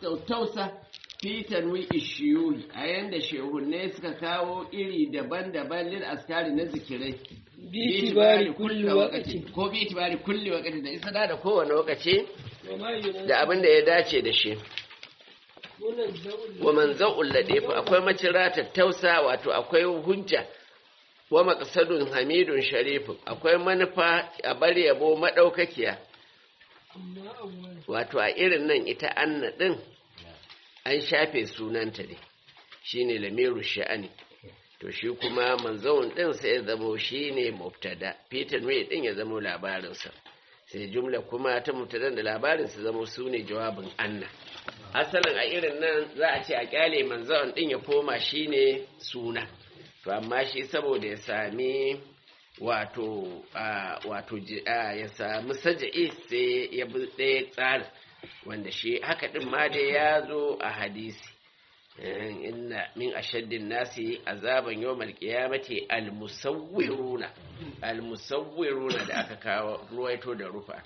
tausa fi tanwi ishiyuhi a yanda shehunne suka kawo iri daban-daban lil askari na zikirai bi tibari kulli waqti ko bi tibari kulli waqti da isa da kowane lokaci wa ma yunazzalu da abin da ya dace da shi munazza'ul wa manza'ul ladifu akwai macira tattausa wato akwai hujja wa maqsadun hamidun sharifun akwai manufa a bar yabo madaukakiya amma awwal wato a irin nan ita anna din an shafe sunanta ne shine lamiru sha'ani to shi kuma manzon din sai ya zamo shine mubtada fitan mai din ya zamo labarinsa sai jumla kuma ta mubtadan da labarin su zamo sune jawabin anna asalin a irin nan za a ce a kyale manzon din ya koma shine suna to amma shi saboda ya sami wato a wato ji- a, ya sami saja'i sai ya bi ɗaya tsarin wanda shi haka ɗin ma dai ya zo a hadisi Eh, inna min ashaddin nasi azaban yawmal qiyamati almusawwiruna almusawwiruna da aka kawo ruwaito da rufa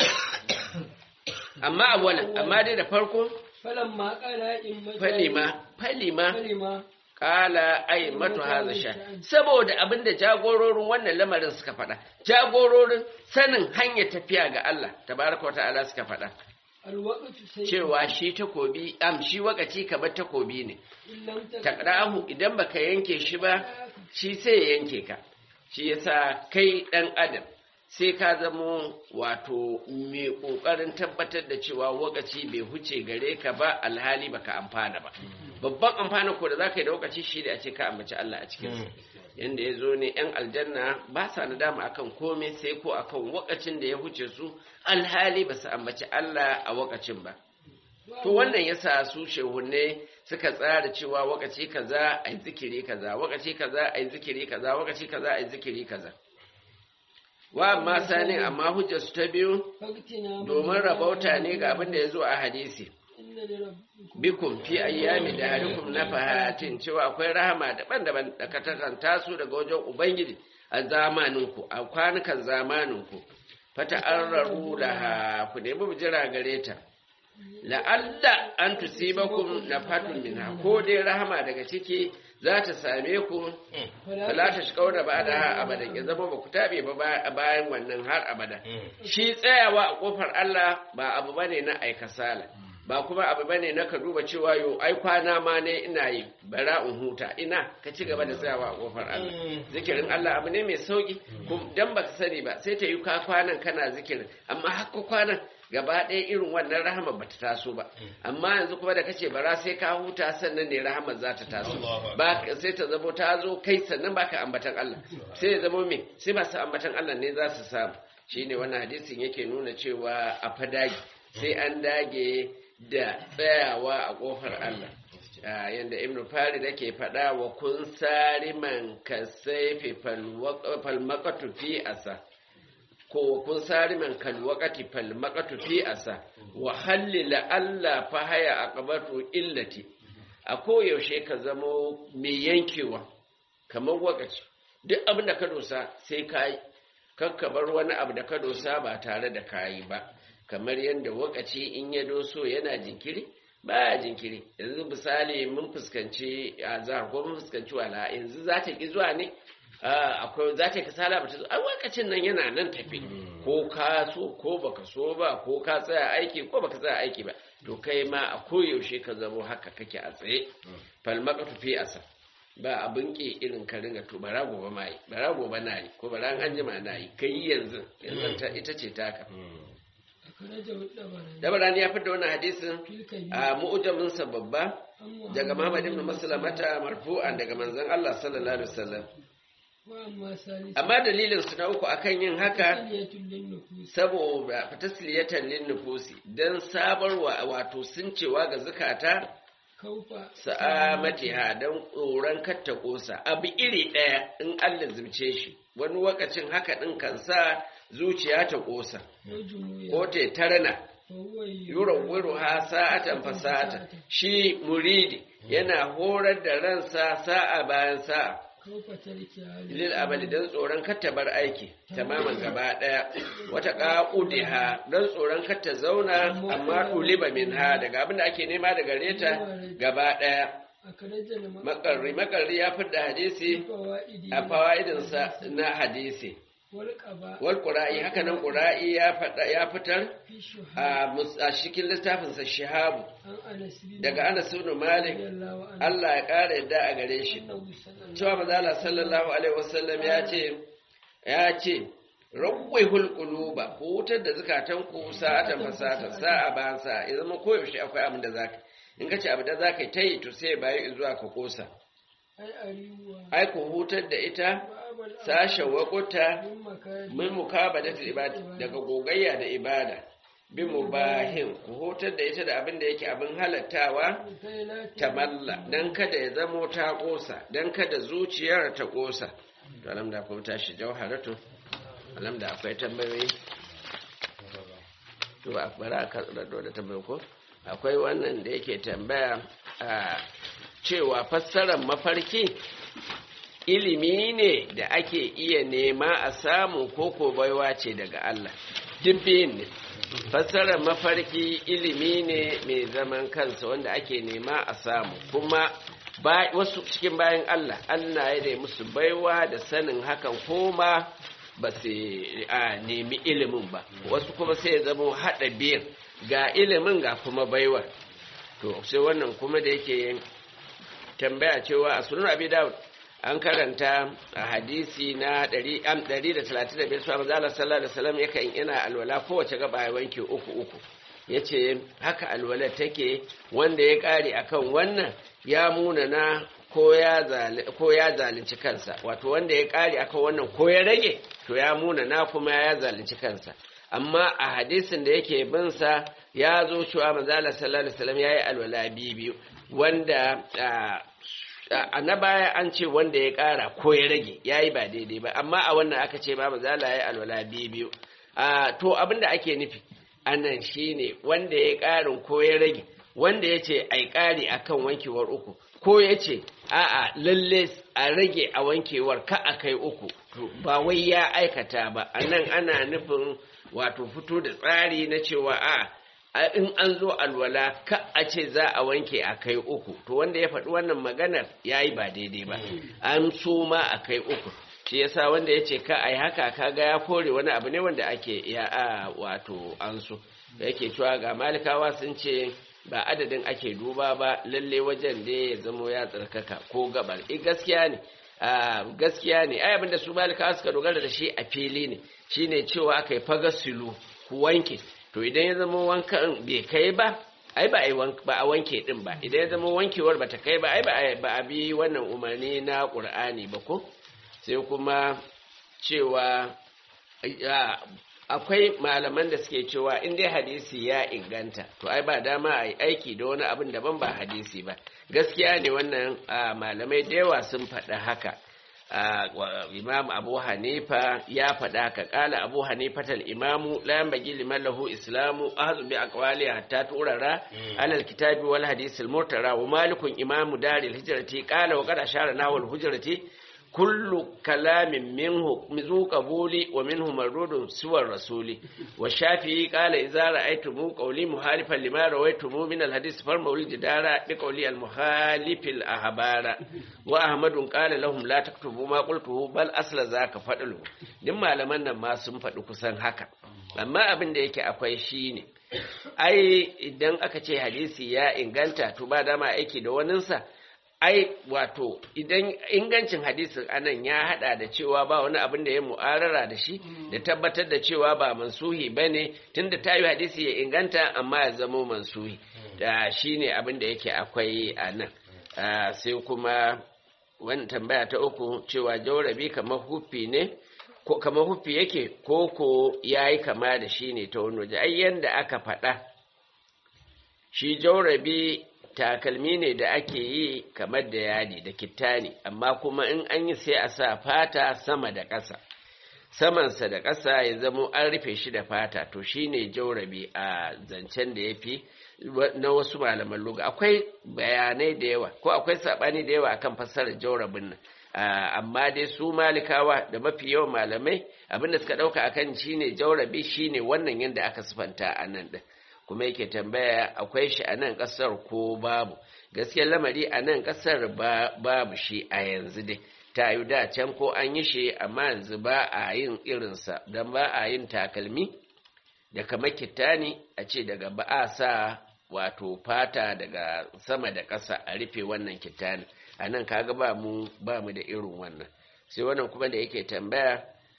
amma awalan amma dai da farko falamma qala in falima falima falima kala ai matu haza sha saboda abinda jagororin wannan lamarin suka faɗa jagororin sanin hanyar tafiya ga Allah tabaraka ta'ala suka faɗa alwaqtu sai cewa shi takobi am shi wakaci kamar takobi ne illam taqrahu idan baka yanke shi ba shi sai ya yanke ka shi yasa kai dan adam sai ka zamo wato mai kokarin tabbatar da cewa wakaci bai huce gare ka ba alhali baka amfana ba babban amfana ko da zaka yi da wakaci shi da a ce ka ambaci Allah a cikin sa yanda ya zo ne yan aljanna ba sa nadama akan komai sai ko akan wakacin da ya huce su alhali ba su ambaci Allah a wakacin ba To wannan yasa su shehunne suka tsara cewa wakaci kaza a yi zikiri kaza, wakaci kaza a yi zikiri kaza, wakaci kaza a yi zikiri kaza. Wa amma sani amma hujjar su ta biyu faktina domin rabauta ne ga abin da ya zo a hadisi. inna li rabbikum Bikum fi ayyami da harikum na fahatin cewa akwai rahama daban-daban da ka takanta su daga wajen Ubangiji a zamaninku, a kwanukan zamaninku. Fata an raru laha ku nemi bijira gare ta. la'alla an tusibakum nafatun minha ko dai rahama daga ciki za ta same ku fala ta shiga da ba da abadan ya zama ba ku tabe ba ba- bayan wannan har abada shi tsayawa a kofar Allah ba abu bane na aikasala ba kuma abu bane na ka duba cewa yo ai kwana ma ne ina yi bara in huta ina ka ci gaba da tsayawa a kofar Allah zikirin Allah abu ne mai sauki kuma dan baka sani ba sai ta yi ka kwanan kana zikirin amma haka kwanan gaba ɗaya irin wannan rahama ba ta taso ba amma yanzu kuma da kace bara sai ka huta sannan ne rahamar za ta taso ba sai ta zamo ta zo kai sannan baka ambatan Allah sai ya zamo me sai masu ambatan Allah ne za su samu shine wannan hadisin yake nuna cewa a fadagi sai an dage da tsayawa a kofar Allah Ah, yanda ibnu farid yake faɗa wa kun sariman kasaifi falmaqatu fi asa ko kun sari man kal waqati fal maqatu fi asa wa hallila alla fa haya aqabatu illati a koyaushe ka zamo mai yankewa kamar wakaci duk abin da ka dosa sai ka yi kakka bar wani abu da ka dosa ba tare da ka yi ba kamar yadda wakaci in ya doso yana jinkiri baya jinkiri yanzu misali mun fuskanci a zahar ko mun fuskanci wala yanzu za ta ki zuwa ne Ah, akwai za ta yi kasala ba ta zo a lokacin nan yana nan tafi ko ka so ko baka so ba ko ka tsaya aiki ko baka tsaya aiki ba to kai ma a koyaushe ka zamo haka kake a tsaye falmaka tufi asa ba abin ke irin ka ringa to bara gobe ma yi bara gobe na yi ko bara an jima na yi kai yanzu yanzu ta ita ce taka akhraja wadabara dabarani ya fitar wannan hadisin tilka bi a mu'ujamin sa babba amma daga Muhammad ibn Maslamata marfu'an daga manzon Allah sallallahu alaihi wasallam wa amma salis amma dalilin su na uku akan yin haka taliyatul lin nufus saboda tasliyatan lin nufusi dan sabarwa wato suncewa ga zukata kaufa sa'amatiha dan tsoron katta kosa abu iri daya in Allah zumce shi wani wakacin haka din kan sa zuciya ta kosa wajumuya ko ta tarana fa huwa yuran wuru ha sa'atan fasata shi muridi yana horar da ransa sa'a bayan sa'a kaufa tarki hali lil amali dan tsoron kar ta bar aiki tamaman gaba daya wata qaqudiha dan tsoron kar ta zauna amma uliba minha daga abin da ake nema daga reta gaba daya a karajar makarri makarri ya fitar hadisi fawa'idi a fawaidinsa na hadisi wal qaba wal qura'i haka nan qura'i ya fada ya fitar fi shuha a mus- a cikin littafinsa shihabu an anas bin daga Anas ibn Malik radiyallahu anhu Allah ya kara yadda a gare shi annahu sallallahu cewa manzala sallallahu alaihi wasallam ya ce ya ce rawwihul quluba ku wutar da zakatan ku sa'atan fasata sa'a ba sa ya zama koyaushe akwai abin da zaka in ka ce abin da zaka yi ta yi to sai bayi zuwa ka kosa ai ariwa ai ku hutar da ita babal sashen wakuta min makari min mukabadatu ibada daga gogayya da ibada bi mubahin ku hutar da ita da abin da yake abin halattawa kai la ta malla don kada ya zamo ta ƙosa don kada zuciyar ta ƙosa to alamda kuma tashi jauharatu alamda akwai tambayoyi to a bara a karɗo da tambayi ko akwai wannan da yake tambaya a cewa fassarar mafarki ilimi ne da ake iya nema a samu koko baiwa ce daga Allah dubbin ne fassarar mafarki ilimi ne mai zaman kansa wanda ake nema a samu kuma ba wasu cikin bayan Allah Allah ya da musu baiwa da sanin hakan koma ba su a nemi ilimin ba wasu kuma sai ya zama haɗa biyan ga ilimin ga kuma baiwa to sai wannan kuma da yake tambaya cewa a sunan abi dawud an karanta a hadisi na 135 suwa mazalar sallallahu alaihi wasallam yakan ina alwala kowace gaba ya wanke uku uku ya ce haka alwala take wanda ya kare akan wannan ya munana ko ya zalunci kansa wato wanda ya kare akan wannan ko ya rage to ya munana kuma ya zalunci kansa amma a hadisin da yake binsa ya zo cewa manzala sallallahu alaihi wasallam yayi alwala biyu wanda a na baya an ce wanda ya ƙara ko ya rage ya yi ba daidai ba amma a wannan aka ce ba mazala ya yi alwala biyu biyu to abinda ake nufi anan shine wanda ya ƙarin ko ya rage wanda ya ce ai ƙari akan wankewar uku ko ya ce a'a lalle a rage a wankewar ka a kai uku to ba wai ya aikata ba anan ana nufin wato fito da tsari na cewa a'a in an zo alwala ka a ce za a wanke a kai uku to wanda ya faɗi wannan maganar ya yi ba daidai ba an so ma a kai uku shi yasa wanda ya ce ka a yi haka kaga ya kore wani abu ne wanda ake ya a wato an so da yake cewa ga malikawa sun ce ba adadin ake duba ba lalle wajen da ya zamo ya tsarkaka ko gabar eh gaskiya ne gaskiya ne ai abinda su malikawa suka dogara da shi a fili ne shine cewa aka yi fagasilu ku wanke to idan ya zama wankan bai kai ba ai ba a wanke din ba idan ya zama wankewar bata kai ba ai ba a bi wannan umarni na qur'ani ba ko sai kuma cewa akwai malaman da suke cewa in dai hadisi ya inganta to ai ba dama a yi aiki da wani abin daban ba hadisi ba gaskiya ne wannan malamai da yawa sun faɗi haka imam abu hanifa ya faɗa ka ƙala abu hanifatal imamu la yanbaghi liman lahu islamu ahzu bi aqwali hatta turara alal kitabi wal hadith al murtara wa malikun imamu daril hijrati qala wa qad ashara nawal hujrati kullu kalamin minhu mizu qabuli wa minhu mardudun suwar rasuli wa shafi'i qala idza ra'aytum qawli muhalifan lima rawaytum min al hadith farmul jidara bi qawli al muhalif al ahbara wa ahmadun qala lahum la taktubu ma qultuhu bal asla zaka fadlu din malaman nan ma sun faɗi kusan haka amma abin da yake akwai shine ai idan aka ce hadisi ya inganta to ba dama aiki da waninsa ai wato idan ingancin hadisin anan ya hada da cewa ba wani abin da ya mu'arara da shi da tabbatar da cewa ba mansuhi bane tunda ta yi hadisi ya inganta amma ya zamo mansuhi da shine abin da yake akwai a nan sai kuma wani tambaya ta uku cewa jaurabi kamar huffi ne ko kamar huffi yake ko ko yayi kama da shi ne ta wani waje ai yanda aka faɗa shi jaurabi takalmi ne da ake yi kamar da yadi da kittani amma kuma in an yi sai a sa fata sama da ƙasa samansa da ƙasa ya zamo an rufe shi da fata to shine jaurabi a zancen da ya fi na wasu malaman luga akwai bayanai da yawa ko akwai saɓani da yawa akan fassarar jaurabin nan amma dai su malikawa da mafi yawan malamai abinda suka ɗauka akan shine jaurabi shine wannan yadda aka sifanta a nan ɗin kuma yake tambaya akwai shi a nan ƙasar ko babu gaskiyar lamari a nan ƙasar babu shi a yanzu dai ta yi da can ko an yi shi amma yanzu ba a yin irinsa don ba a yin takalmi da kamar kitani a ce daga ba a sa wato fata daga sama da ƙasa a rufe wannan kitani a nan kaga ba mu ba mu da irin wannan sai wannan kuma da yake tambaya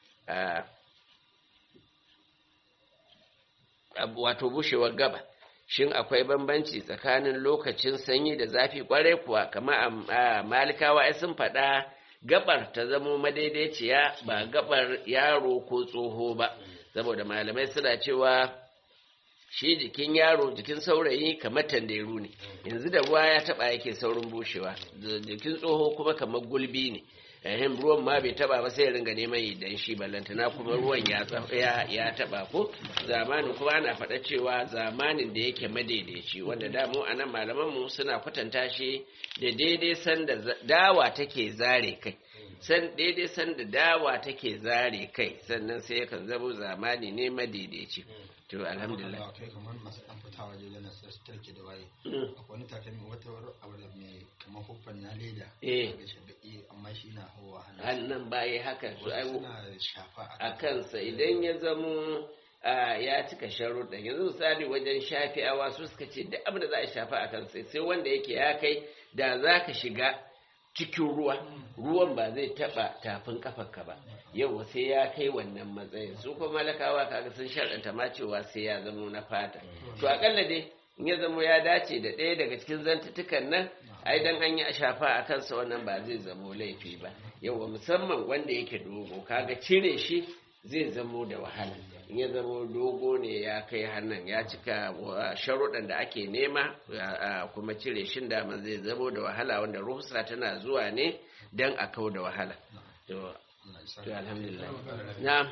wato bushewar gaba shin akwai bambanci tsakanin lokacin sanyi da zafi kwarai kuwa kama a malikawa ai sun faɗa gabar ta zamo madaidaiciya ba gabar yaro ko tsoho ba saboda malamai suna cewa shi jikin yaro jikin saurayi kamar tanderu ne yanzu da ruwa ya taba yake saurin bushewa jikin tsoho kuma kamar gulbi ne ehem ruwan ma bai taba ba sai ya ringa neman idan shi ballantana kuma ruwan ya ya taba ko zamanin kuma ana faɗa cewa zamanin da yake madaidaici wanda da mu anan malaman mu suna kwatanta shi da daidai san da dawa take zare kai san daidai san da dawa take zare kai sannan sai yakan zamo zamani ne madaidaici to alhamdulillah kai kamar masu dan fita waje da nasu su tarke da waye akwai wani takalmi wata abu da mai kamar hufan na leda Eh. ga shi baki amma shi na hawa hannu hannun baya haka to ai suna shafa a kansa idan ya zamo a, ya cika sharuɗa yanzu misali wajen shafi'awa su suka ce duk abin da za a shafa a kansa sai wanda yake ya kai da za ka shiga cikin ruwa ruwan ba zai taɓa tafin kafarka ba yau sai ya kai wannan matsayin su kuma malakawa kaga sun sharɗanta ma cewa sai ya zamo na fata to akalla dai in ya zamo ya dace da ɗaya daga cikin zantutukan nan ai dan an yi a shafa a kansa wannan ba zai zamo laifi ba yawa musamman wanda yake dogo kaga cire shi zai zamo da wahala in ya zamo dogo ne ya kai hannun ya cika wa sharuɗan da ake nema a kuma cire shin dama zai zamo da wahala wanda ruhusa tana zuwa ne dan a kau da wahala to Allah ya sa to alhamdulillah na'am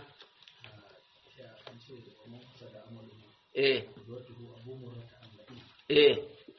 eh eh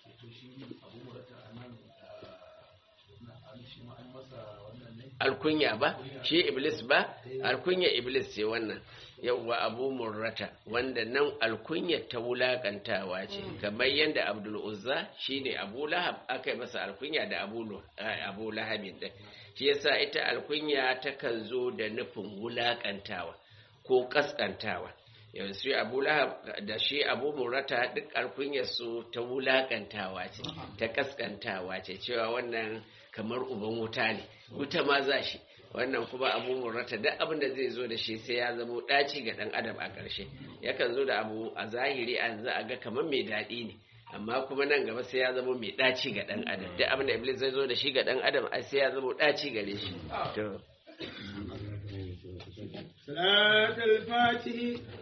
alkunya ba shi iblis ba alkunya iblis ce wannan yauwa abu murrata wanda nan alkunya ta wulakantawa ce kamar yadda abdul uzza shine abu lahab aka yi masa alkunya da abu Lu- eh, abu lahabin din shi yasa ita alkunya takan zo da nufin wulakantawa ko kaskantawa yanzu shi abu lahab da shi abu murrata duk alkunyar su ta wulakantawa ce ta kaskantawa ce cewa wannan kamar uban wuta ne wuta ma za shi wannan kuma abu murrata duk abin da zai zo da shi sai ya zamo ɗaci ga ɗan adam a ƙarshe yakan zo da abu a zahiri a yanzu a ga kamar mai daɗi ne amma kuma nan gaba sai ya zamo mai ɗaci ga ɗan adam duk abin da iblis zai zo da shi ga ɗan adam ai sai ya zamo ɗaci gare shi to صلاة الفاتح